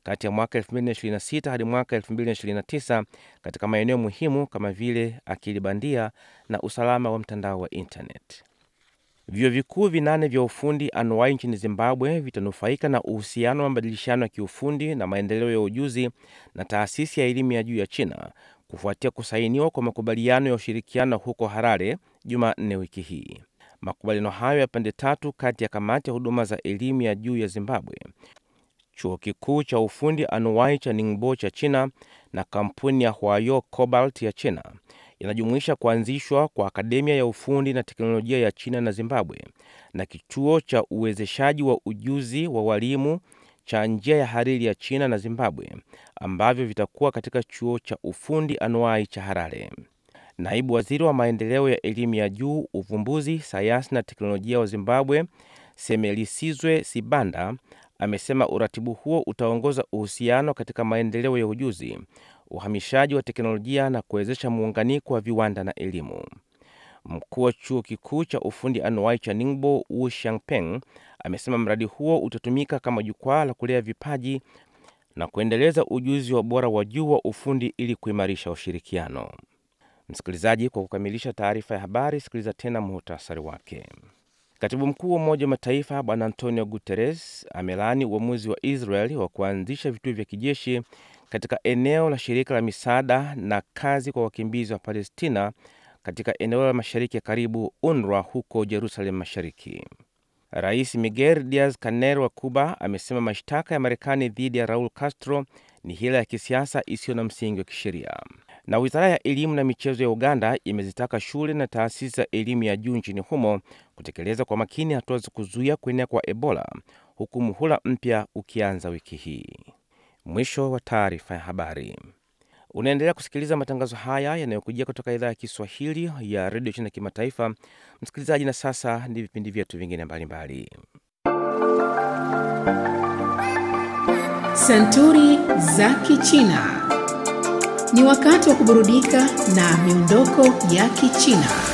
kati ya mwaka 2026 hadi mwaka 2029 katika maeneo muhimu kama vile akili bandia na usalama wa mtandao wa intanet. Vyuo vikuu vinane vya ufundi anuwai nchini Zimbabwe vitanufaika na uhusiano wa mabadilishano ya kiufundi na maendeleo ya ujuzi na taasisi ya elimu ya juu ya China kufuatia kusainiwa kwa makubaliano ya ushirikiano huko Harare Jumanne wiki hii. Makubaliano hayo ya pande tatu kati ya kamati ya huduma za elimu ya juu ya Zimbabwe, chuo kikuu cha ufundi anuwai cha Ningbo cha China na kampuni ya Huayo Cobalt ya China yanajumuisha kuanzishwa kwa akademia ya ufundi na teknolojia ya China na Zimbabwe na kituo cha uwezeshaji wa ujuzi wa walimu cha njia ya hariri ya China na Zimbabwe ambavyo vitakuwa katika chuo cha ufundi anuai cha Harare. Naibu waziri wa maendeleo ya elimu ya juu, uvumbuzi, sayansi na teknolojia wa Zimbabwe, Semelisizwe Sibanda, amesema uratibu huo utaongoza uhusiano katika maendeleo ya ujuzi, uhamishaji wa teknolojia na kuwezesha muunganiko wa viwanda na elimu. Mkuu wa chuo kikuu cha ufundi anuai cha Ningbo, Wu Xiangpeng, amesema mradi huo utatumika kama jukwaa la kulea vipaji na kuendeleza ujuzi wa ubora wa juu wa ufundi ili kuimarisha ushirikiano. Msikilizaji, kwa kukamilisha taarifa ya habari, sikiliza tena muhtasari wake. Katibu mkuu wa Umoja wa Mataifa Bwana Antonio Guterres amelaani uamuzi wa Israel wa kuanzisha vituo vya kijeshi katika eneo la shirika la misaada na kazi kwa wakimbizi wa Palestina katika eneo la mashariki ya karibu UNRWA huko Jerusalem Mashariki. Rais Miguel Diaz Canel wa Cuba amesema mashtaka ya Marekani dhidi ya Raul Castro ni hila ya kisiasa isiyo na msingi wa kisheria. Na wizara ya elimu na michezo ya Uganda imezitaka shule na taasisi za elimu ya juu nchini humo kutekeleza kwa makini hatua za kuzuia kuenea kwa Ebola, huku muhula mpya ukianza wiki hii. Mwisho wa taarifa ya habari. Unaendelea kusikiliza matangazo haya yanayokujia kutoka idhaa ya Kiswahili ya redio China Kimataifa. Msikilizaji, na sasa ni vipindi vyetu vingine mbalimbali. Santuri za Kichina. Ni wakati wa kuburudika na miondoko ya Kichina.